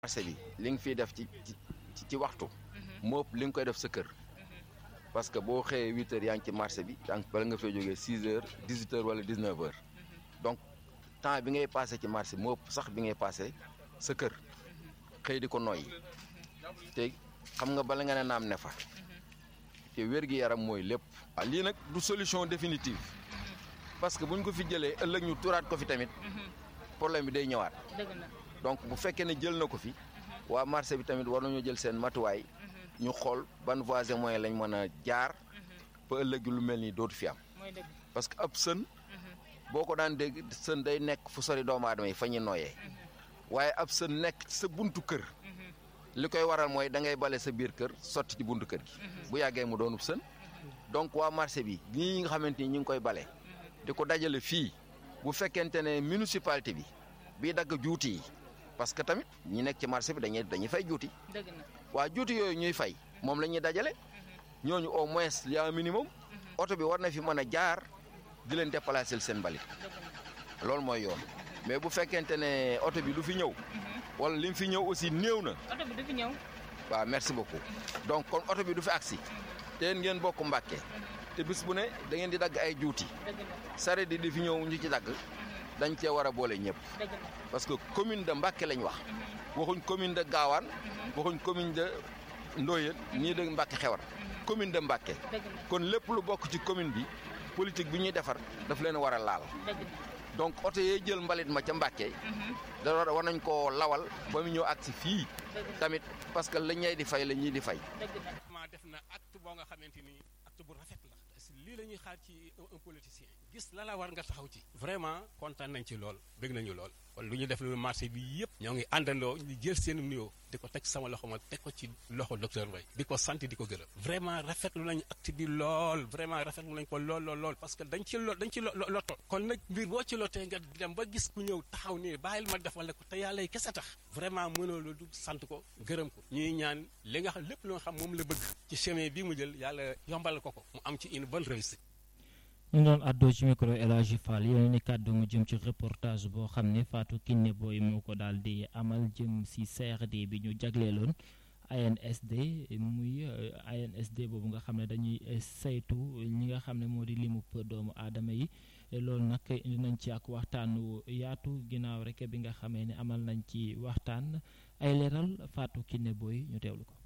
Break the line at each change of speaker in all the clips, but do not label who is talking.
marché bi li nga fiy def ci ci ci waxtu moo ëpp li nga koy def sa kër parce que boo xëyee huit heures yaa ngi ci marché bi yaa ngi bala nga fay jógee six heures dix huit heures wala dix neuf heures donc temps bi ngay passé ci marché bi moo ëpp sax bi ngay passé sa kër xëy di ko noyyi te xam nga bala nga ne naam ne fa te wér-gi-yaram mooy lépp waaw lii nag du solution définitive parce que bu ñu ko fi jëlee ëllëg ñu turaat ko fi tamit problème bi day ñëwaat donc bu fekkee ne jël na ko fi waa marché bi tamit war nañoo jël seen matuwaay ñu xool ban voies et moyens lañ mën a jaar ba ëllëg lu mel nii dootu fi am parce que ab sën boo ko daan dégg sën day nekk fu sori doomu aadama yi fa ñuy nooyee waaye ab sën nekk sa buntu kër li koy waral mooy da ngay bale sa biir kër sotti ci buntu kër gi bu yàggee mu doonub sën donc waa marché bi ñii nga xamante ni ñu ngi koy bale di ko dajale fii bu fekkente ne municipalité bi bii dagg juuti yi parce que tamit ñi nekk ci marché bi dañuy dañuy fay juuti waa juuti yooyu ñuy fay moom la ñuy dajale ñooñu au moins y a un minimum oto bi war na fi mën a jaar di leen déplacer seen mbalit loolu mooy yoon mais bu fekkente ne oto bi du fi ñëw wala li mu fi ñëw aussi néew na.
oto bi du fi ñëw.
waaw merci beaucoup donc kon oto bi du fi agsi te yéen ngeen bokk Mbàkke te bis bu ne da ngeen di dagg ay juuti saret di di fi ñëw ñu ci dagg dañ cee war a boole ñëpp parce que commune de Mbàkke lañ wax waxuñ commune de Gaawaan waxuñ commune de Ndoyeen nii de Mbàkke xewar commune de Mbàkke kon lépp lu bokk ci commune bi politique bi ñuy defar daf leen war a laal donc oto yee jël mbalit ma ca Mbàkke da war nañ koo lawal ba mu ñëw agsi fii tamit parce que la ñey di fay la ñii di fay
ma def na acte boo nga xamante ni acte bu rafet la lii la ñuy xaar ci un politicien gis la la war nga taxaw ci vraiment kontaan nañ ci lool bëgg nañu lool kon lu ñu def lu marché bi yëpp ñoo ngi àndandoo ñu jël seen nuyoo di ko teg sama loxo ma teg ko ci loxo docteur Mbaye di ko sant di ko gërëm vraiment rafetlu nañu acte bi lool vraiment rafetlu nañ ko lool lool lool parce que dañ ci lo dañ ci loto kon nag mbir boo ci lotee nga dem ba gis ku ñëw taxaw nii bàyyil ma defal la ko te yàlla yi kese tax vraiment mënoo lu du sant ko gërëm ko ñuy ñaan li nga xam lépp loo xam moom la bëgg ci chemin bi mu jël yàlla yombal ko ko mu am ci une bonne réussite
ñu doon àddoo ci micro El Hadji Fall yeneen i kàddu mu jëm ci reportage boo xam ne Fatou Kiné Boy moo ko daal di amal jëm si CRD bi ñu jagleeloon ANSD muy ANSD boobu nga xam ne dañuy saytu ñi nga xam ne moo di limu doomu aadama yi loolu nag indi nañ ci ak waxtaanu yaatu ginnaaw rek bi nga xamee ne amal nañ ci waxtaan ay leeral Fatou Kiné Boy ñu teewlu ko.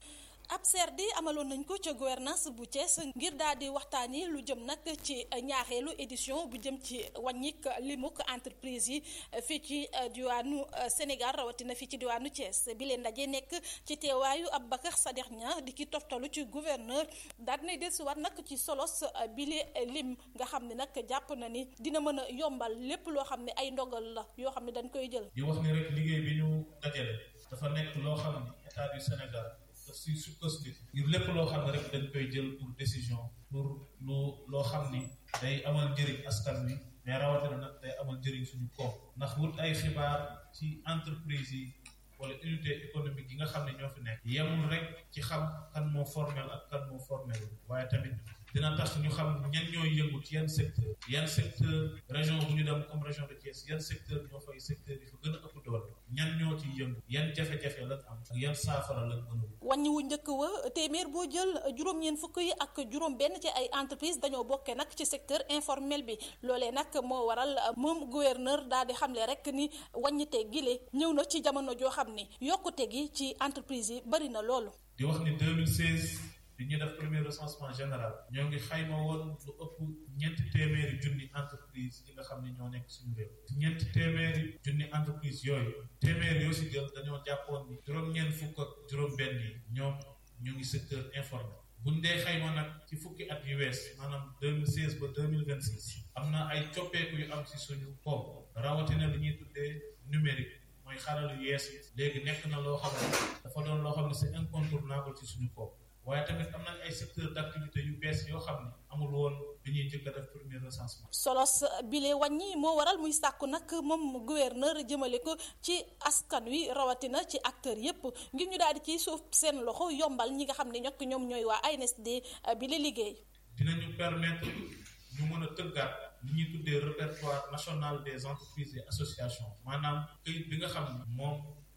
ab CRD amaloon nañ ko ca gouvernance bu Thiès ngir daal di waxtaani lu jëm nag ci ñaareelu édition bu jëm ci wàññik limuk entreprise yi fii ci diwaanu Sénégal rawatina fii ci diwaanu Thiès bi leen ndaje nekk ci teewaayu Aboubacar Sadikh Niang di ki toftalu ci gouverneur daal dinay dellusiwaat nag ci solos bile lim nga xam ne nag jàpp na ni dina mën a yombal lépp loo xam ne ay ndogal la yoo xam ne dañ koy jël.
di wax ni rek liggéey bi ñu dajale dafa nekk loo xam ne état du Sénégal. daf si sukkandiku ngir lépp loo xam ne rek dañ koy jël pour décision pour lu loo xam ni day amal njëriñ askan wi mais rawatina nag day amal njëriñ suñu koom ndax wut ay xibaar ci entreprise yi wala unité économique yi nga xam ne ñoo fi nekk yemul rek ci xam kan moo formel ak kan moo formel waaye tamit dina tax ñu xam ñan ñooy yëngu ci yan secteur yan secteur région bu ñu dem comme région de Thiès yan secteur ñoo fay secteur yi fa gën a ëpp doole ñan ñoo ciy yëngu yan jafe-jafe lañ am ak yan saafara lañ mën a
wàññi wu njëkk wa téeméer boo jël juróom-ñeent fukk yi ak juróom benn ci ay entreprise dañoo bokkee nag ci secteur informel bi loolee nag moo waral moom gouverneur daal di xamle rek ni wàññite gile ñëw na ci jamono joo xam ni yokkute gi ci entreprise yi bari na loolu
di wax ni 2016 bi ñu def premier recensement général ñoo ngi xayma woon lu ëpp ñeenti téeméeri junni entreprise yi nga xam ne ñoo nekk suñu réew ñeenti téeméeri junni entreprise yooyu téeméeri yoo si jël dañoo jàppoon ni juróom-ñeent fukk ak juróom-benn yi ñoom ñu ngi secteur informel buñ dee xayma nag ci fukki at yu wees maanaam 2016 ba 2026 am na ay coppeeku yu am si suñu koom rawatina li ñuy tuddee numérique mooy xarala yu yees yi léegi nekk na loo xam ne dafa doon loo xam ne c'est incontournable ci suñu koom waaye tamit am nañ ay secteur d'activité yu bees yoo xam ne amul woon bi ñuy njëkk a def premier recensement.
solos bile wàññi moo waral muy sàkku nag moom gouverneur jëmale ko ci askan wi rawatina ci acteurs yépp ngir ñu daal di ciy suuf seen loxo yombal ñi nga xam ne ñokk ñoom ñooy waa ANSD bile liggéey.
dinañu permettre ñu mën a tëggaat li ñuy tuddee répertoire national des entreprises et associations maanaam këyit bi nga xam ne moom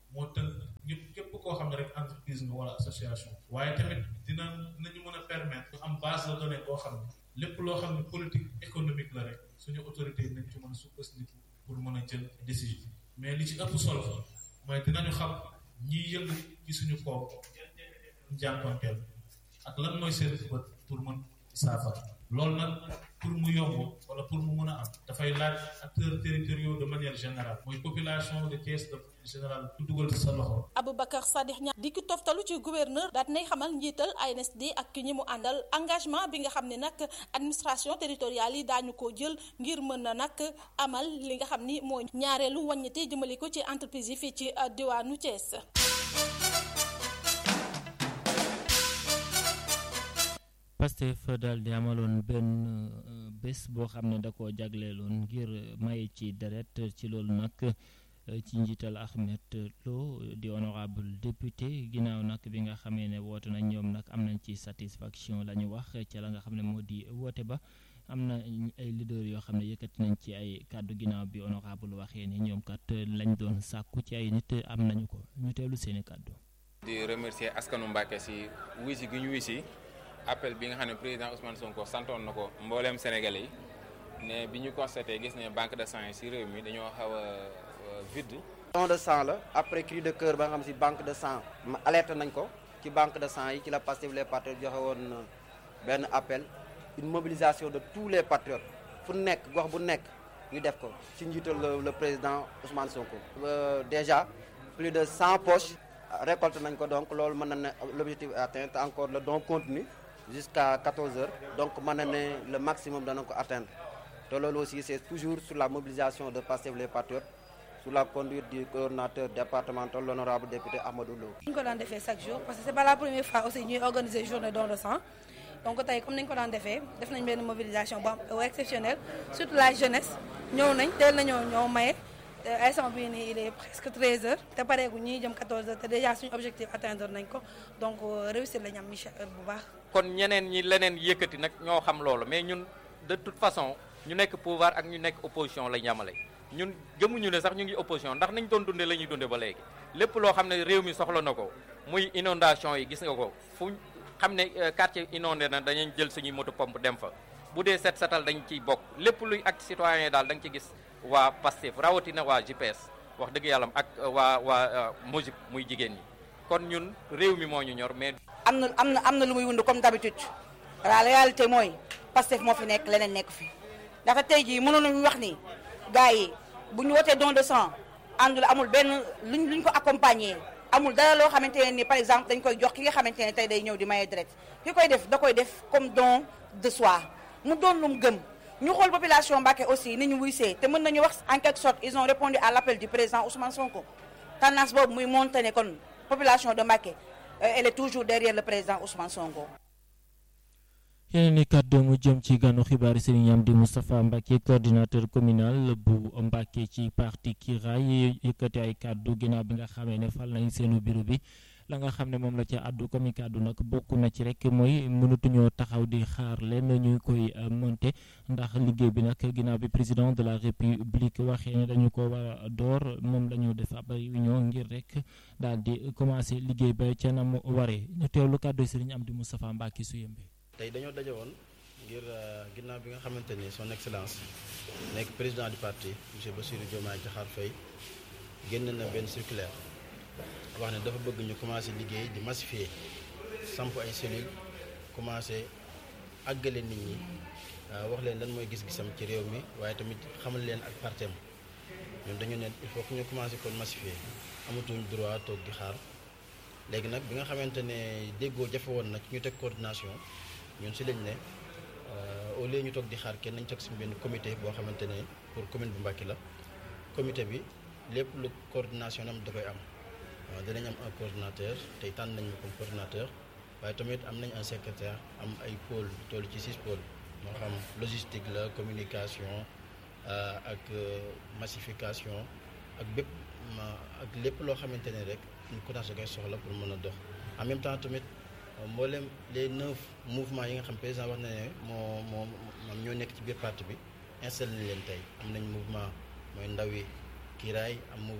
moo tënk ñëpp képp koo xam ne rek entreprise nga wala association waaye tamit dina dinañu mën a permettre ñu am base de données boo xam ne lépp loo xam ne politique économique la rek suñu autorité yi nañ ci mën a sukkandiku pour mën a jël décision mais li ci ëpp solo mooy dinañu xam ñiy yëngu ci suñu kaw njànkonteel ak lan mooy seen bët pour mën saafara loolu nag pour mu yomb wala pour mu mën a am dafay laaj acteurs territoriaux de manière générale mooy population de Thiès de général ku dugal ci sa loxo.
Aboubacar Sadikh Niang di ki toftalu ci gouverneur daal nay xamal njiital ANSD ak ki ñi mu àndal engagement bi nga xam ne nag administration territoriale yi daañu ko jël ngir mën na nag amal li nga xam ni mooy ñaareelu wàññite jëmale ko ci entreprise yi fii ci diwaanu Thiès.
Pastef daal di amaloon benn bés boo xam ne da koo jagleeloon ngir maye ci deret ci loolu nag ci njiital Ahmed Lo di honorable député ginnaaw nag bi nga xamee ne woote nañ ñoom nag am nañ ci satisfaction la ñu wax ca la nga xam ne moo di woote ba am na ay leader yoo xam ne yëkkati nañ ci ay kàddu ginnaaw bi honorable waxee ni ñoom kat lañ doon sàkku ci ay nit am nañu ko ñu teelu seeni kàddu
di remercier askanu Mbàkke si wisi gi ñu wisi appel bi nga xam ne président Ousmane Sonko santoon na ko mbooleem Sénégalais yi ne bi ñu constaté gis ne banque de sang yi si réew mi dañoo xaw a vide.
don de sang la après cri de cœur ba nga xam si banque de sang alerte nañ ko ci banque de sang yi ci la Pastef les patriotes joxe woon benn appel une mobilisation de tous les patriotes fu nekk gox bu nekk ñu def ko ci njiital le président Ousmane Sonko. déjà plus de 100 poches récolté nañ ko donc loolu mën na ne l'objectif est atteint encore le don continue jusqu'à 14 heures donc mën na ne le maximum dana ko atteindre te loolu aussi c'est toujours sur la mobilisation de Pastef les patriotes sous la conduite du coordonnateur départemental l'honorable député Amadou Lo.
ñu ko daan defee chaque jour parce que c'est pas la première fois aussi ñuy organiser journée don de sang donc tey comme ni ñu ko daan defee def nañ benn mobilisation bu am exceptionnelle surtout la jeunesse ñëw nañ teel nañoo ñoo maye instant bii nii il est presque 13 heures te pareegu ñuy jëm 14 heures te déjà suñu objectif atteindre nañ ko donc réussir lañ am Michel bu baax.
kon ñeneen ñi leneen yëkkati nag ñoo xam loolu mais ñun de toute façon ñu nekk pouvoir ak ñu nekk opposition lañ yamale ñun gëmuñu ne sax ñu ngi opposition ndax nañ doon dundee la ñuy dundee ba léegi lépp loo xam ne réew mi soxla na ko muy inondation yi gis nga ko fu xam ne quartier inondé na dañuy jël suñuy moto pompe dem fa bu dee set setal dañ ciy bokk lépp luy acte citoyen daal da nga ci gis waa Pastef rawatina waa GPS wax dëgg yàlla ak waa waa MOJIP muy jigéen ñi kon ñun réew mi moo ñu ñor mais.
am na am na am na lu muy wund comme d'habitude la réalité mooy Pastef moo fi nekk leneen nekk fi ndaxte tey jii mënoon nañu wax ni gars yi bu ñu wootee don de sang àndul amul benn luñ luñ ko accompagner amul dara loo xamante ne ni par exemple dañ koy jox ki nga xamante ne tey day ñëw di maye deret ki koy def da koy def comme don de soi mu doon lu mu gëm. ñu xool population Mbacké aussi ni ñu wuysee te mën nañu wax en quelque sorte ils ont répondu à l'appel du président Ousmane Sonko tendance boobu muy monté ne kon population de Mbacké elle est toujours derrière le président Ousmane Sonko.
yeneen i kàddu mu jëm ci ganu xibaar Serigne Amdi Moustapha Mbacké coordinateur communal bu Mbacké ci parti Kiraay yëkkati ay kàddu ginnaaw bi nga xamee ne fal nañ seenu bureau bi. la nga xam ne moom la ca àddu comme kàddu nag bokk na ci rek mooy mënatuñoo taxaw di xaar leen ñu koy monter ndax liggéey bi nag ginnaaw bi président de la république waxee ne dañu ko war a door moom la ñu def ab réunion ngir rek daal di commencer liggéey ba ca na mu waree ñu teewlu kàddu Serigne Amdi Moustapha Mbacké su yembe
tey dañoo daje woon ngir ginnaaw bi nga xamante ni son excellence nekk président du parti monsieur Bassirou Diomaye Diakhar Faye génn na benn circulaire wax ne dafa bëgg ñu commencé liggéey di massifier samp ay cellules commencé àggale nit ñi wax leen lan mooy gis-gisam ci réew mi waaye tamit xamal leen ak partem ñun dañu ne il faut que ñu commencé kon massifier amatuñ droit toog di xaar léegi nag bi nga xamante ne déggoo jafe woon na ci ñu teg coordination ñun si lañ ne au lieu ñu toog di xaar kenn nañ teg si benn comité boo xamante ne pour commune bu Mbacké la comité bi lépp lu coordination am da koy am waaw dinañ am un coordinateur tey tànn nañ ma comme coordinateur waaye tamit am nañ un secrétaire am ay pôle toll ci six pôles moo xam logistique la communication ak massification ak bépp ak lépp loo xamante ne rek une coordination koy soxla pour mën a dox en même temps tamit mboolem les neuf mouvements yi nga xam président wax na ne moo moo moom ñoo nekk ci biir parti bi installé nañ leen tey am nañ mouvement mooy ndawi Kiraay am mouvement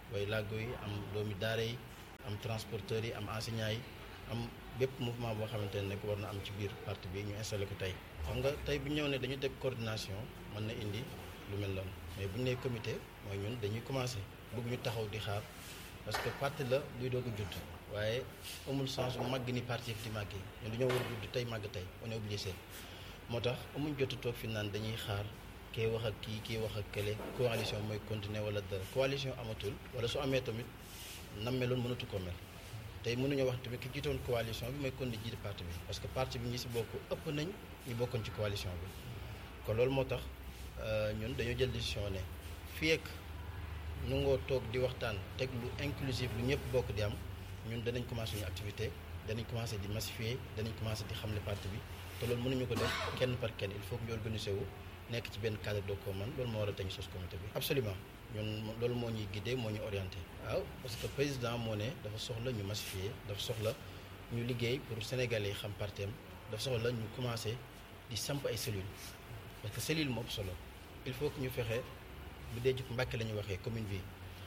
way làggo yi am doomi daara yi am transporteurs yi am enseignants yi am bépp mouvement boo xamante ne nekk war na am ci biir parti bi ñu installé ko tey xam nga tey bu ñëw ne dañu def coordination mën na indi lu mel noonu mais bu ñu nee comité mooy ñun dañuy commencé bëgg ñu taxaw di xaar parce que parti la luy doog a judd waaye amul sens bu màgg ni parti yëpp di màggee ñun dañoo war a judd tey màgg tey on est obligé moo tax amuñ jot toog fi naan dañuy xaar kee wax ak kii kii wax ak kële coalition mooy continuer wala dara coalition amatul wala su amee tamit nam meloon mënatu ko mel tey mënuñoo wax tamit ki jiitoon coalition bi mooy continuer jiite parti bi parce que parti bi ñi si bokk ëpp nañ ñu bokkoon ci coalition bi kon loolu moo tax ñun dañoo jël décision ne fii ak nu ngoo toog di waxtaan teg lu inclusif lu ñëpp bokk di am ñun danañ commencé suñu activité danañ commencé di massifier danañ commencé di xamle parti bi te loolu mënuñu ko def kenn par kenn il faut que ñu organiser wu nekk ci benn cadre de commun loolu moo war a tañ sos comité bi absolument ñun loolu moo ñuy guidé moo ñu orienté waaw parce que président moo ne dafa soxla ñu massifier dafa soxla ñu liggéey pour sénégalais yi xam partem dafa soxla ñu commencé di samp ay cellules parce que cellule moo ëpp solo il faut que ñu fexe bu dee ci Mbàkke la ñuy waxee commune bi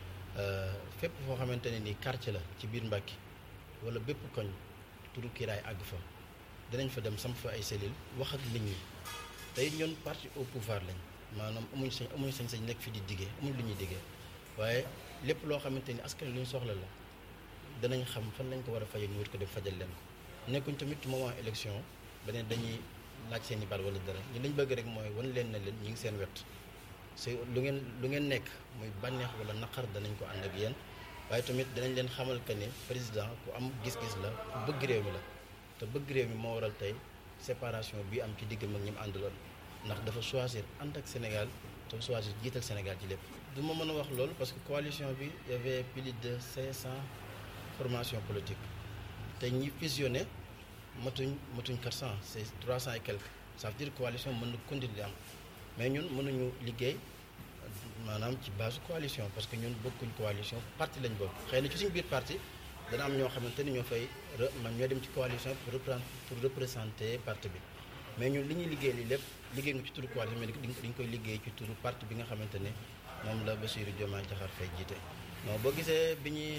fépp foo xamante ne ni quartier la ci biir Mbàkke wala bépp koñ turu kiiraay àgg fa dinañ fa dem samp fa ay cellules wax ak nit ñi tey ñoon parti au pouvoir lañ maanaam amuñ sañ amuñ sañ-sañ nekk fi di diggee amuñ lu ñuy diggee waaye lépp loo xamante ni askan lu ñu soxla la danañ xam fan lañ ko war a fajee ñu wut ko def fajal leen ko nekkuñ tamit moment élection beneen dañuy laaj seen i baat wala dara ñi lañ bëgg rek mooy wan leen na leen ñi ngi seen wet c'est lu ngeen lu ngeen nekk muy bànneex wala naqar danañ ko ànd ak yéen waaye tamit danañ leen xamal que ne président ku am gis-gis la ku bëgg réew mi la te bëgg réew mi moo waral tey séparation bi am ci diggam ak ñi mu àndaloon ndax dafa choisir ànd ak Sénégal dafa choisir jiital Sénégal ci lépp. du ma mën a wax loolu parce que coalition bi y avait plus de 500 formations politiques te ñi fusionné matuñ matuñ 400 c'est 300 et quelques ça veut dire coalition mën na continuer di am mais ñun mënuñu liggéey maanaam ci base coalition parce que ñun bokkuñ coalition parti lañ bokk xëy na ci suñu biir parti dana am ñoo xamante ni ñoo fay man ñoo dem ci coalition pour reprendre pour représenter parti bi mais ñun li ñuy liggéey li lépp liggéey nga ci turu coalition mais dañ koy liggéey ci turu parti bi nga xamante ne moom la Bassirou Diomaye Diakhar Faye jiite non boo gisee bi ñuy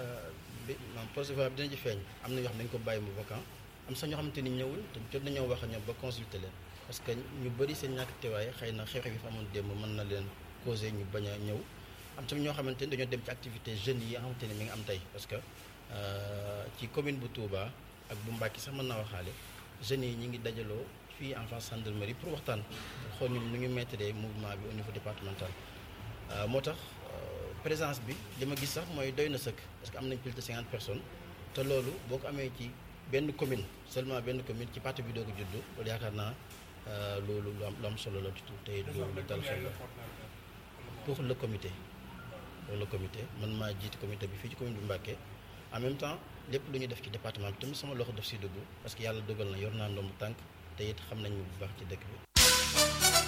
bi man projet bi dina ci feeñ am na yoo xam ne dañu ko bàyyi mu vacant am sax ñoo xamante ni ñëwul te jot nañoo wax ak ñoom ba consulter leen parce que ñu bëri seen ñàkk teewaay xëy na xew-xew yi fa amoon démb mën na leen causé ñu bañ a ñëw am tamit ñoo xamante ni dañoo dem ci activité jeunes yi nga xamante ni mi ngi am tey parce que ci commune bu Touba ak bu Mbacké sax mën naa waxaale jeunes yi ñi ngi dajaloo fii en face gendarmerie pour waxtaan xool ñu nu ñu mettre mouvement bi au niveau départemental moo tax présence bi li ma gis sax mooy doy na sëkk parce que am nañ plus de cinquante personnes te loolu boo ko amee ci benn commune seulement benn commune ci parti bi doo ko juddu loolu yaakaar naa loolu lu am lu am solo la ci tey lu dal xel la pour le comité pour le comité man maa jiite comité bi fii ci commune bu Mbacké en même temps lépp lu ñu def ci département bi tamit sama loxo def si dugg parce que yàlla dogal na yor naa ndomb tànk te it xam nañu bu baax ci dëkk bi.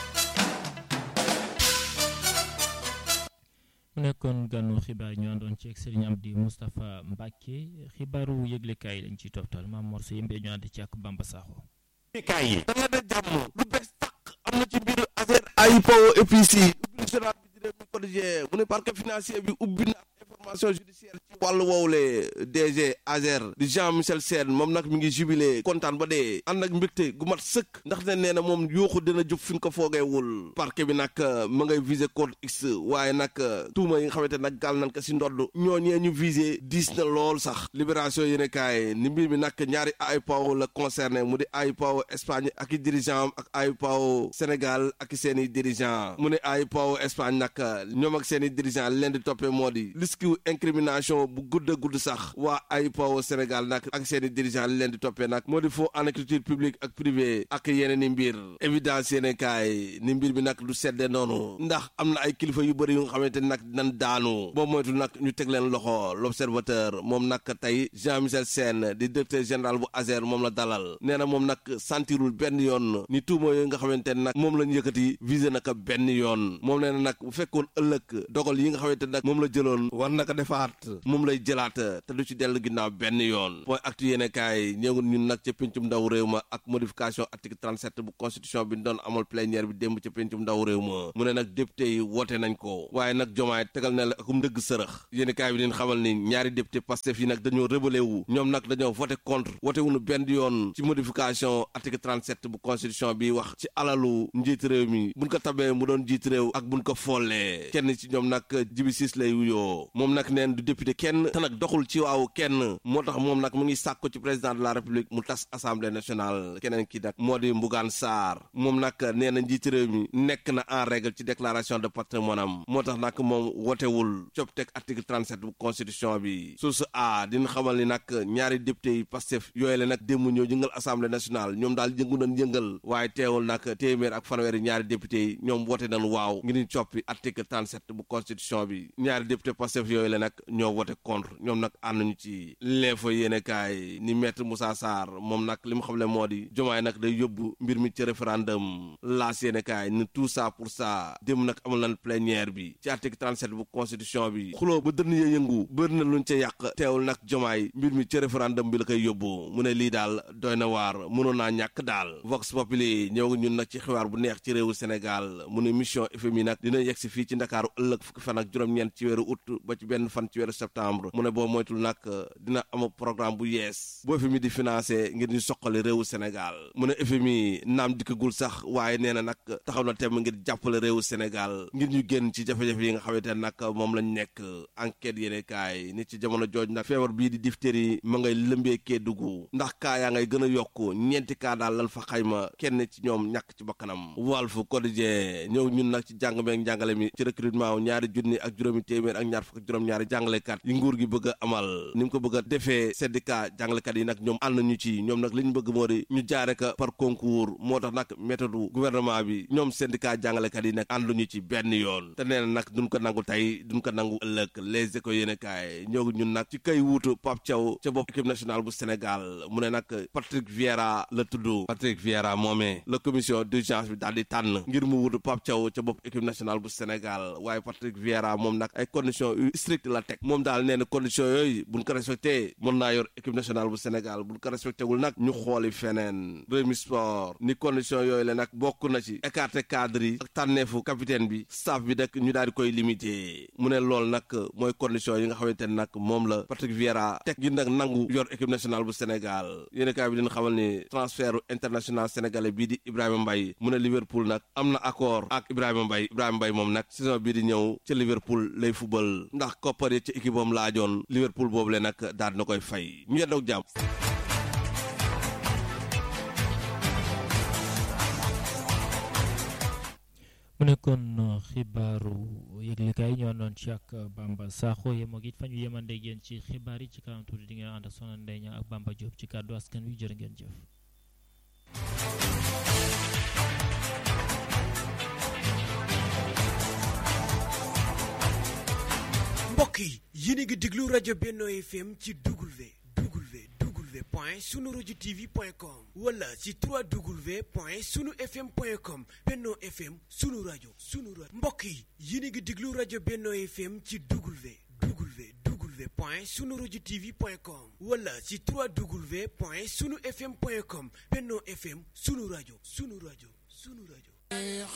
mu nekkoon ganu xibaar ñu àndoon ci ak Serigne Amdi Moustapha Mbacke xibaaru yëglekaay lañ ciy toftal maam Mor Seye Mbe ñu ànd ci ak Bamba Sakho.
kaay yi danga de jàmm lu bees tàq am na ci biir affaire AIPO EPC ubbi journal bi di réew mi quotidien mu ne parquet financier bi ubbi na information judiciaire ci wàllu woowule DG Azer di Jean Michel Sène moom nag mi ngi jubilé kontaan ba dee ànd ak mbégte gu mat sëkk ndax ne nee na moom yooxu dina jub fi nga ko foogeewul parquet bi nag ma ngay visé code X waaye nag tuuma yi nga xamante nag gaal nañ ko si ndodd ñooñee ñu visé diis na lool sax libération yéene kaay ni mbir mi nag ñaari AIPO la concerné mu di AIPO Espagne ak i dirigeant ak AIPO Sénégal ak seen i dirigeant mu ne AIPO Espagne nag ñoom ak seen i dirigeant leen di toppee moo di risque incrimination bu gudd a gudd sax waa AIPO Sénégal nag ak seen i dirigeant li leen di toppee nag moo di faux en écriture publique ak privé ak yeneen i mbir évidence yéene kaay ni mbir bi nag du sedde noonu ndax am na ay kilifa yu bëri yu nga xamante ni nag nan daanu boo moytu nag ñu teg leen loxo l'observateur moom nag tey Jean Michel Sène di directeur général bu ASER moom la dalal nee na moom nag sentirul benn yoon ni tuuma yooyu nga xamante ne nag moom lañ yëkkati visé naka benn yoon moom nee na nag bu fekkoon ëllëg dogal yi nga xamante ne nag moom la jëloon war naka defaat moom moom lay jëlaat te du ci dellu ginnaaw benn yoon point actu yéene kaay ñëw ñun nag ca pencum ndaw réew ma ak modification article 37 bu constitution bi doon amal plénière bi démb ca pencum ndaw réew ma mu ne nag député yi woote nañ ko waaye nag jomaay tegal na la akum ndëgg sërëx yéene kaay bi leen xamal ni ñaari député Pastef yi nag dañoo rebellé wu ñoom nag dañoo voté contre voté wuñu benn yoon ci modification article 37 bu constitution bi wax ci alalu njiit réew mi buñ ko tabee mu doon njiit réew ak buñ ko follee kenn ci ñoom nag jibi siis lay wuyoo moom nag neen du député kenn te nag doxul ci waaw kenn moo tax moom nag mu ngi sàkko ci président de la république mu tas assemblée nationale keneen ki nag moo di Mbougaan Sarr moom nag nee na njiit réew mi nekk na en règle ci déclaration de patrimoine am moo tax nag moom wotewul copteg article 37 bu constitution bi source a dina xamal ni nag ñaari député yi Pastef yooyu la nag démb ñoo yëngal assemblée nationale ñoom daal yëngu nañ yëngal waaye teewul nag téeméer ak fanweeri ñaari député yi ñoom wote nañ waaw ngir ñu coppi article 37 bu constitution bi ñaari député Pastef yooyu la nag ñoo wote contre ñoom nag ànduñu ci l'info yéene kaay ni maître Moussa Sarr moom nag li mu xam le moo di jomaay nag day yóbbu mbir mi ci référendum laas yéene kaay ni tout ça pour ça démb nag amul lan plénière bi ci article 37 bu constitution bi xuloo ba dënn ya yëngu bëri na luñ ca yàq teewul nag jomaay mbir mi ci référendum bi la koy yóbbu mu ne lii daal doy na waar mënoon naa ñàkk daal vox populi ñëw ñun nag ci xibaar bu neex ci réewu Sénégal mu ne mission FMI nag dina yegg si fii ci Ndakaaru ëllëg fukki fan ak juróom-ñeent ci weeru août ba ci benn fan ci weeru septembre mu ne boo moytul nag dina am programme bu yees boo FMI di financé ngir ñu soqali réewu Sénégal mu ne FMI naam dikkagul sax waaye nee na nag taxaw na temm ngir jàppale réewu Sénégal ngir ñu génn ci jafe-jafe yi nga xamante ne nag moom lañ nekk enquête yéene kaay nit ci jamono jooj nag feebar bii di diphtérie ma ngay lëmbee Kédougou ndax kaa yaa ngay gën a yokk ñeenti kaa daal lan fa xayma kenn ci ñoom ñàkk ci bakkanam Walf Quotidien ñëw ñun nag ci jàng meeg njàngale mi ci recrutement ñaari junni ak juróomi téeméer ak ñaar fukk ak juróom-ñaari jàngalekat yi nguur gi bëgg a amal ni mu ko bëgg a defee syndicat jàngalekat yi nag ñoom ànd ñu ci ñoom nag li ñu bëgg moo di ñu jaare ko par concours moo tax nag méthode gouvernement bi ñoom syndicat jàngalekat yi nag ànduñu ci benn yoon te nee na nag duñ ko nangu tey duñ ko nangu ëllëg les écoles yéen kaay ñëw ñun nag ci kay wuutu Pape Thiaw ca bopp équipe nationale bu Sénégal mu ne nag Patrick Vieira la tudd Patrick Vieira moomee la commission d'urgence bi daal di tànn ngir mu wuutu Pape Thiaw ca bopp équipe nationale bu Sénégal waaye Patrick Vieira moom nag ay conditions yu strict la teg moom daal nee na conditions yooyu buñ ko respecté mën naa yor équipe nationale bu Sénégal buñ ko respecté wul nag ñu xooli feneen Rewmi Sport ni conditions yooyu la nag bokk na ci écarté cadre yi ak tànneefu capitaine bi staff bi nag ñu daal di koy limité mu ne loolu nag mooy conditions yi nga xamante ne nag moom la Patrick Vieira teg ngir nag nangu yor équipe nationale bu Sénégal yéen kaay bi dina xamal ni transfert international sénégalais bii di Ibrahima Mbaye mu ne Liverpool nag am na accord ak Ibrahima Mbaye Ibrahima Mbaye moom nag saison bii di ñëw ca Liverpool lay fubal ndax koppar yi ci équipe am laajoon Liverpool boobu le nag daal dina koy fay ñu yendoog jàmm
mu nekkoon xibaaru yëglekaay ñoo noon ci ak Bamba Sakho yemoo it fa ñu yemande yéen ci xibaar yi ci kanam tuuti di ngeen ànd ak Soxna Ndeye Niang ak Bamba Diop ci kàddu askan wi jërë ngeen jëf.
mbokk yi yéen a ngi déglu rajo Benno FM ci W W W point sunu rajo TV point com wala ci 3W point sunu FM point com Benno FM sunu rajo sunu rajo mbokk yi yéen a ngi déglu rajo Benno FM ci W W W point sunu rajo TV point com wala ci 3W point sunu FM point com Benno FM sunu rajo sunu rajo sunu rajo.